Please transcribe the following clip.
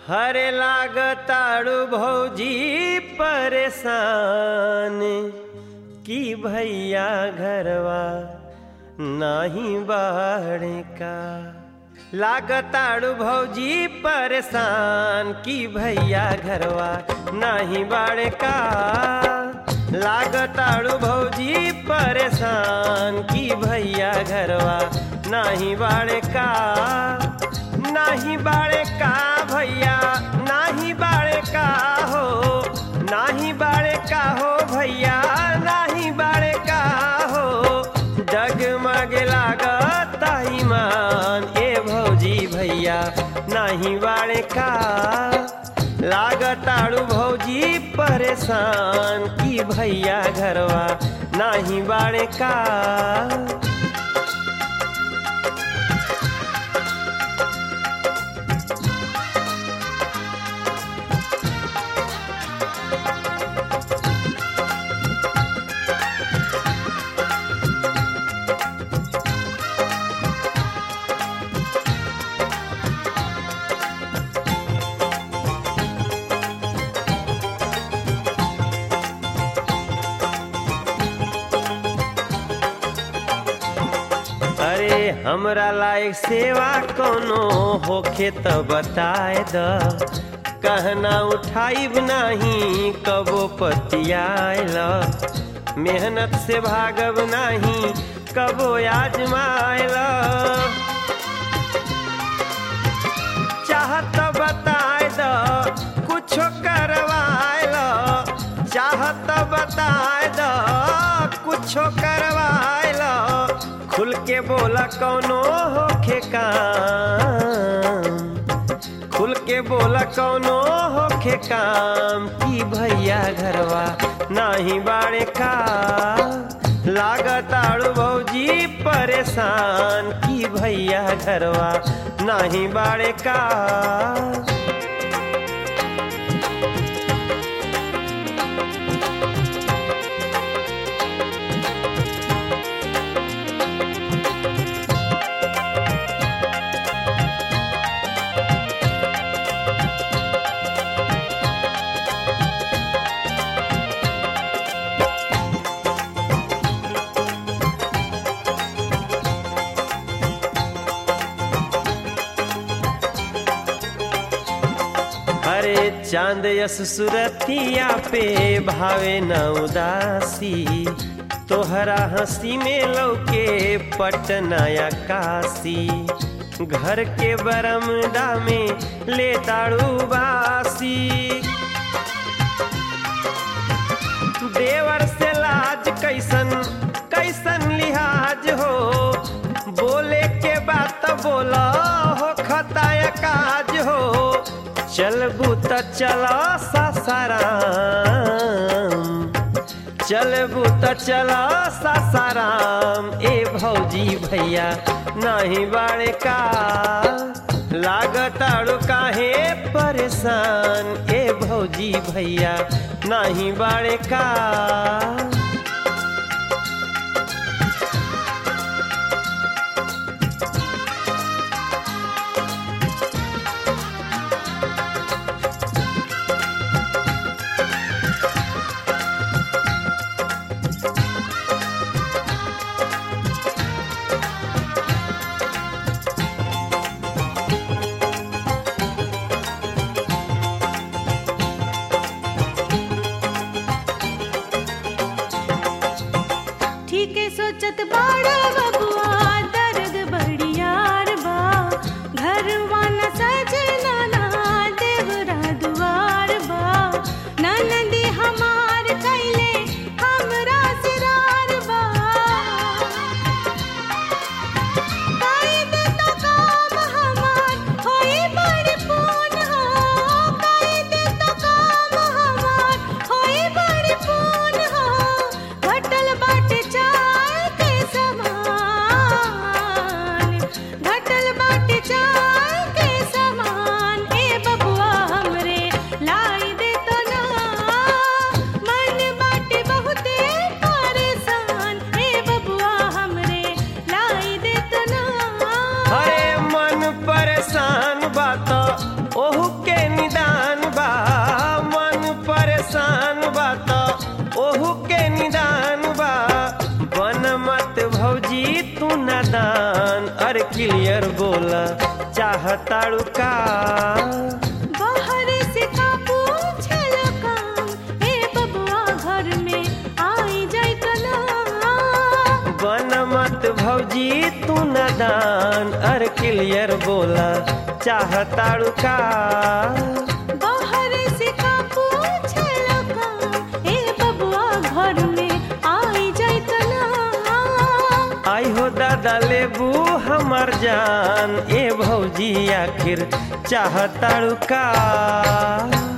हरे लागताड़ू भौजी परेशान की भैया घरवा नाही बाड़े का लागताड़ू भौजी परेशान की भैया घरवा नाही बाड़े का लागताड़ू भौजी परेशान की भैया घरवा नाही बाड़े का नाही बाड़े का भैया नाही बाड़े का हो नाही बाड़े का हो भैया नाही बाड़े का हो डगमग लागत ईमान ए भौजी भैया नाही बाड़े का लागताड़ू भौजी परेशान की भैया घरवा नाही बाड़े का अरे हमरा लायक सेवा कोनो होखे त बताए द कहना उठाइब नाही कबो पतियाल मेहनत से भागब नाही कबो आजमाइल चाहत बताए द कुछो करवाइल चाहत बताए द कुछो करवाइल खुल के बोला कौनो होखे काम खुल के बोला कौनो होखे काम की भैया घरवा नाही बाड़े का लागताड़ू भौजी परेशान की भैया घरवा नाही बाड़े का अरे चांद यस सुरतिया पे भावे न उदासी तोहरा हंसी में लौके पटनाया काशी घर के बरमदा में ले ताड़ू बासी देवर से लाज कैसन कैसन लिहाज हो बोले के बात बोला हो खताया काज हो चलबू त चल सासाराम चलबू त चल सासाराम ए भौजी भैया नहीं बाड़े का लागताड़ू काहे परेशान ए भौजी भैया नहीं बाड़े का नादान अरे क्लियर बोला चाहताड़ू का बाहर से का पूछल काम ए बबुआ घर में आई जाई तना बन मत भौजी तू नादान अरे क्लियर बोला चाहताड़ू का बाहर से का पूछल काम ए बबुआ घर में आई जाई तना आई हो दादा लेबू हमर जान ए भौजी आखिर चाहताड़ू का